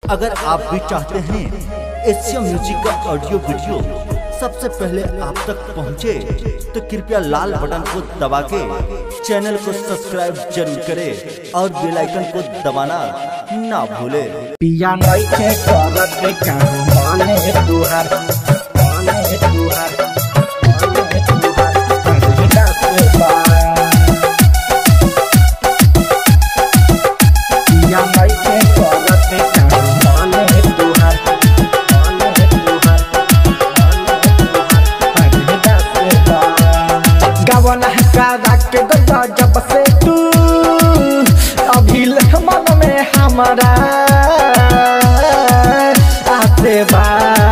अगर आप भी चाहते हैं एशिया म्यूजिक का ऑडियो वीडियो सबसे पहले आप तक पहुंचे, तो कृपया लाल बटन को दबा के चैनल को सब्सक्राइब जरूर करें और बेल आइकन को दबाना ना भूले पिया नइखे करत काम माने तुहार माने तुहार माने तुहार पहिला से बा पिया नइखे करत काम माने तुहार माने तुहार माने तुहार पहिला से बा गवन का के गया जब से तू अभी मन में हमारा आते बा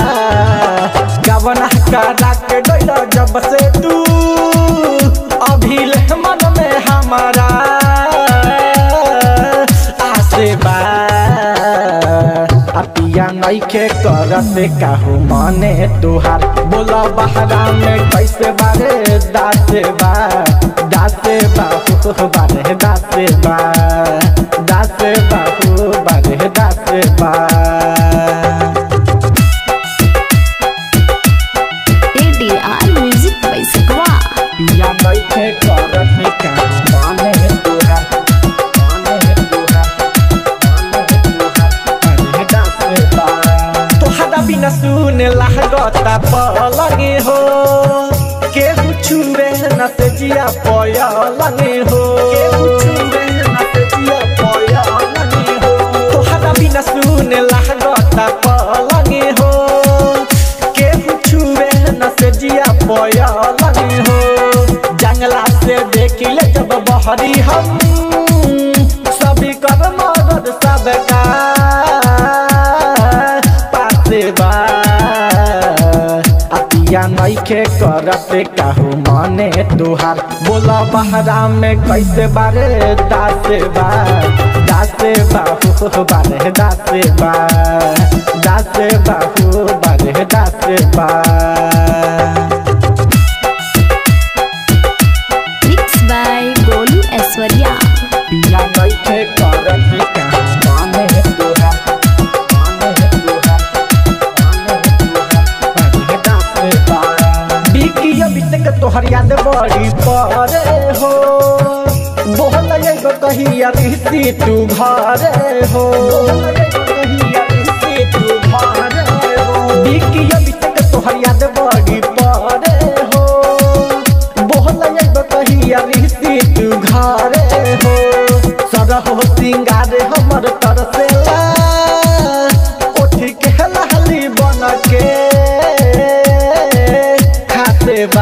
गवन का के गया जब से तू अभी मन में हमारा आसे बा अपिया नइखे करत काहू मने तुहार बोला बहरा में कैसे बारे दासे बा दासे बा हो बारे दासे बा दासे बा हो बारे दासे बा ADR Music by Sakwa. पिया नइखे करत काहू मने तुहार मने तुहार मने तुहार बारे दासे बा तोहरा बिना सुने लागता पलंगे हो केहू छुए न से जिया पयलंगे हो केहू छुए न से जिया पयलंगे हो तोहरा बिना सुने लागता पलंगे हो केहू छुए न से जिया पयलंगे हो जंगला से देखिले जब बहरी हम सभी कर मदद सबका पासे बा अतिया नइखे करत काहू मने तुहार बोला बहरा में कैसे बारे दासे बा दासे बा हो बारे दासे बा दासे बा हो बारे दासे बा Mixed by Golu Aswarya. पिया नइखे करत काहू मने तुहार मने तुहार मने तुहार बारे दासे बा बिकी अभी तक तोहर याद बड़ी परे हो बोल एगो कहिया रिश्ती तू घरे हो बिकी अभी तक तोहर याद बड़ी परे हो बोल एगो कहिया रिश्ती तू घरे हो सरहो सिंगार हमर तरसेला उठ के लहली बन के खाते बा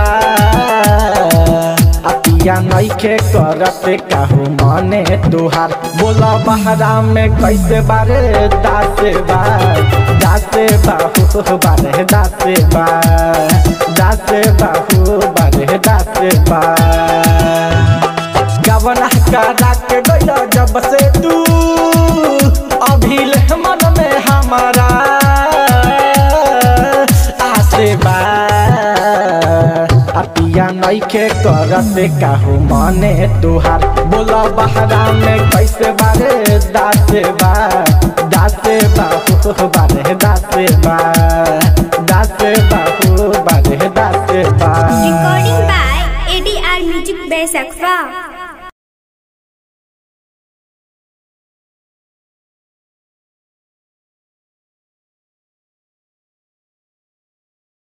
अतिया नइखे करत काहू मने तुहार बोला बहरा में कैसे बारे दासे बा दासे बा हो बारे दासे बा दासे बा हो बारे दासे बा गवना करा के गया जब से तू अभी मन में हमारा आसे बा अतिया नइखे करत काहू मने तुहार बोला बहरा में कैसे बारे दासे बा दासे बा हो बारे दासे बा